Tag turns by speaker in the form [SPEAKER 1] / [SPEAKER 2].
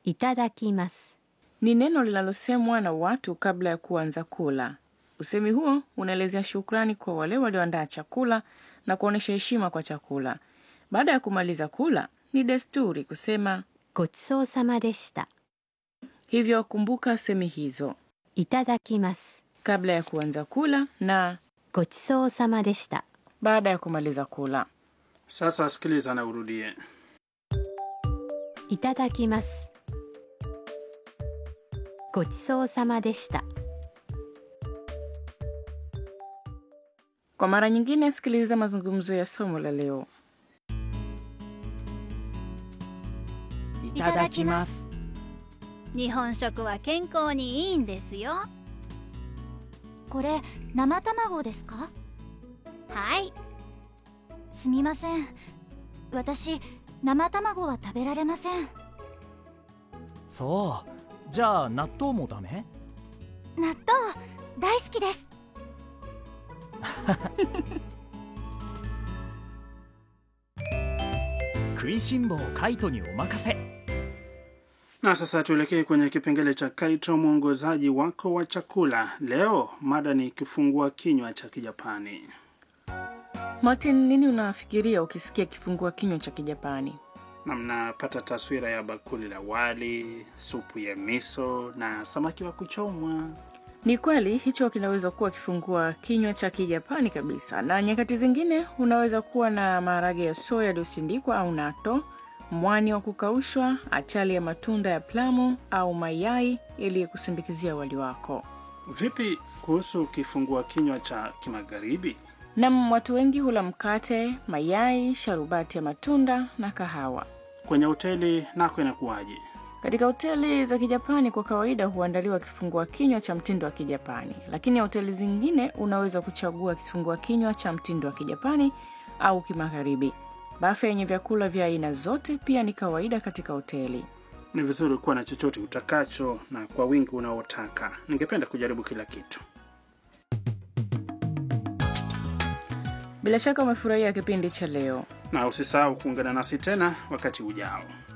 [SPEAKER 1] いただきます
[SPEAKER 2] ni neno linalosemwa na watu kabla ya kuanza kula. Usemi huo unaelezea shukrani kwa wale walioandaa chakula na kuonyesha heshima kwa chakula. Baada ya kumaliza kula, ni desturi kusema
[SPEAKER 1] ごちそうさまでした
[SPEAKER 2] hivyo. Kumbuka semi hizo
[SPEAKER 1] いただきます
[SPEAKER 2] kabla ya kuanza kula na
[SPEAKER 1] ごちそうさまでした
[SPEAKER 2] baada ya kumaliza kula.
[SPEAKER 3] Sasa sikiliza na urudie.
[SPEAKER 1] いただきますごちそうさまでした
[SPEAKER 2] Kwa mara nyingine, sikiliza mazungumzo ya somo la leo.
[SPEAKER 4] いただきます日本食は健康にいいんですよ
[SPEAKER 5] これ生卵ですか
[SPEAKER 4] はい
[SPEAKER 5] すみません私生卵は食べられません
[SPEAKER 6] そうじゃあ納豆もダメ
[SPEAKER 5] 納豆大好きです
[SPEAKER 6] 食いしん坊カイトにお任せ
[SPEAKER 3] Na sasa tuelekee kwenye kipengele cha Kaito, mwongozaji wako wa chakula. Leo mada ni kifungua kinywa cha Kijapani.
[SPEAKER 2] Martin, nini unafikiria ukisikia kifungua kinywa cha Kijapani?
[SPEAKER 3] na mnapata taswira ya bakuli la wali, supu ya miso na samaki wa kuchomwa.
[SPEAKER 2] Ni kweli hicho kinaweza kuwa kifungua kinywa cha Kijapani kabisa, na nyakati zingine unaweza kuwa na maharage ya soya yaliyosindikwa au nato, mwani wa kukaushwa, achali ya matunda ya plamu au mayai ili kusindikizia wali wako.
[SPEAKER 3] Vipi kuhusu kifungua kinywa cha kimagharibi?
[SPEAKER 2] Nam, watu wengi hula mkate, mayai, sharubati ya matunda na kahawa.
[SPEAKER 3] Kwenye hoteli nako inakuwaje?
[SPEAKER 2] Katika hoteli za Kijapani kwa kawaida huandaliwa kifungua kinywa cha mtindo wa Kijapani, lakini hoteli zingine unaweza kuchagua kifungua kinywa cha mtindo wa Kijapani au kimagharibi. Bafe yenye vyakula vya aina zote pia ni kawaida katika hoteli.
[SPEAKER 3] Ni vizuri kuwa na chochote utakacho na kwa wingi unaotaka. Ningependa kujaribu kila kitu.
[SPEAKER 2] Bila shaka umefurahia kipindi cha leo.
[SPEAKER 3] Na usisahau kuungana nasi tena wakati ujao.